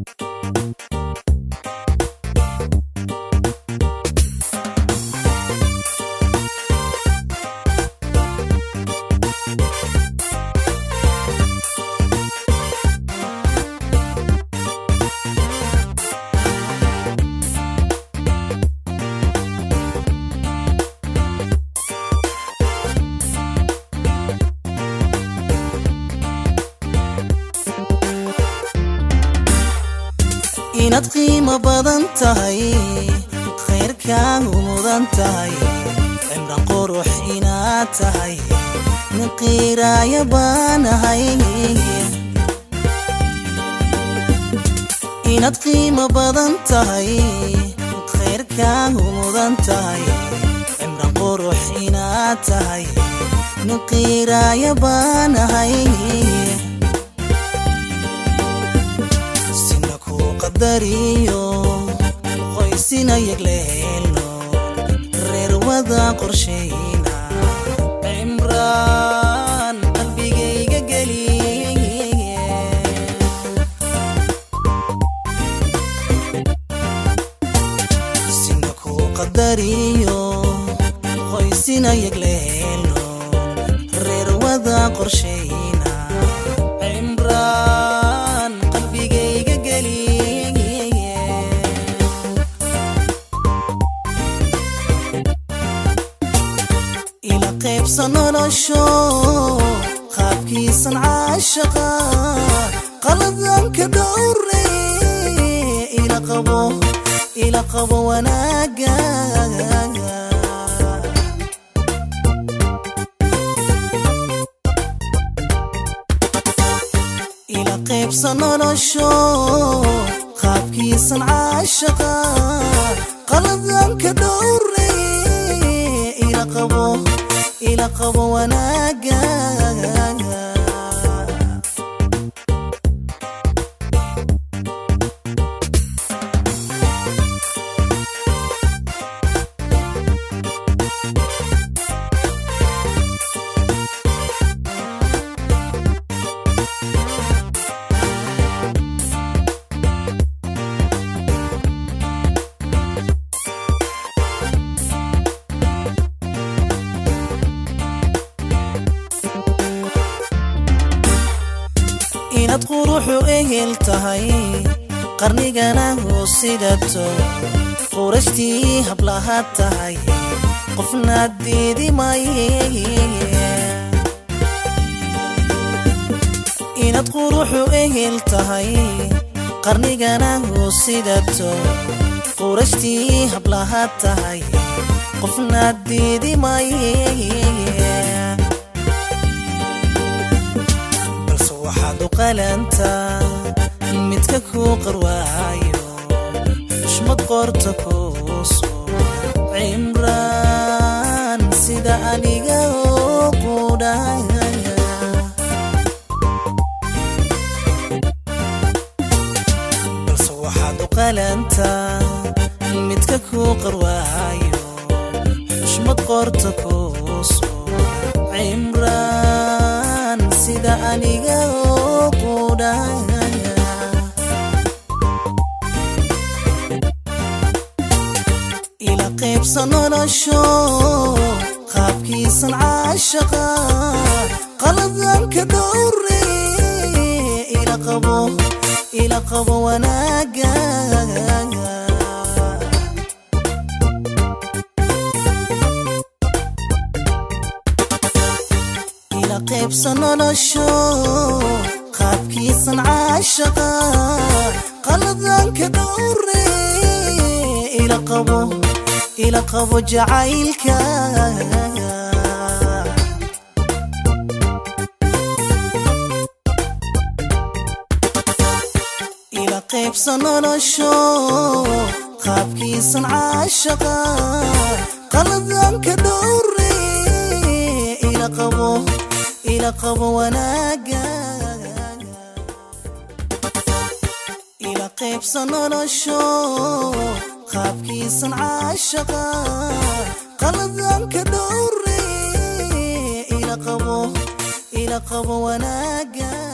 inaad qiimo badan tahay khayrkaagu mudan tahay cimran qurux inaad tahay nin qiiraaya baanahay inaad qiimo badan tahay khayrkaagu mudan tahay cimran qurux inaad tahay nin qiiraaya baanahay sina ku qadariyo qoysina yagleelno reer wada qorshayna cimraan qalbigayga geliye sina ku qadariyo qoysina yagleelno reer wada qorshayna cimraan qalbigayga geliye ila qaybsa nolosho qaabkiisan caashaqa qaladanka dhowre ila qabo ila qabo wanaaga ila qaybsa nolosho qaabkiisan caashaqa qaladanka dhowre ila qabo ila qabo wanaaga inaad quruxu ehel tahay qarnigana hoo sidato qurashtii hablaha tahay qofnaad diidi maye inaad quruxu ehel tahay qarnigana hoo sidato qurashtii hablaha tahay qofnaad diidi maye balse waxaad u qalantaa midka kuu qarwaayo xushmad qorta kuuso cimraan sida aniga oo qudhaya balse waxaad u qalantaa midka kuu qarwaayo xushmad qorta kuuso cimraan sida aniga oo qudhaya ila qaybsa nolosho qaabkiisan caashaqa qaladanka dhowre ila qabo ila qabo wanaaga ila qaybsa nolosho qaabkiisan caashaqa qaladanka dhowre ila qabo ila qabo jacaylka ila qaybsa nolosho qaabkiisan caashaqa qaladanka dhowre ila qabo ila qabo wanaaga ila qaybsa nolosho qaabkiisan caashaqa qaladanka dhowre ila qabo ila qabo wanaaga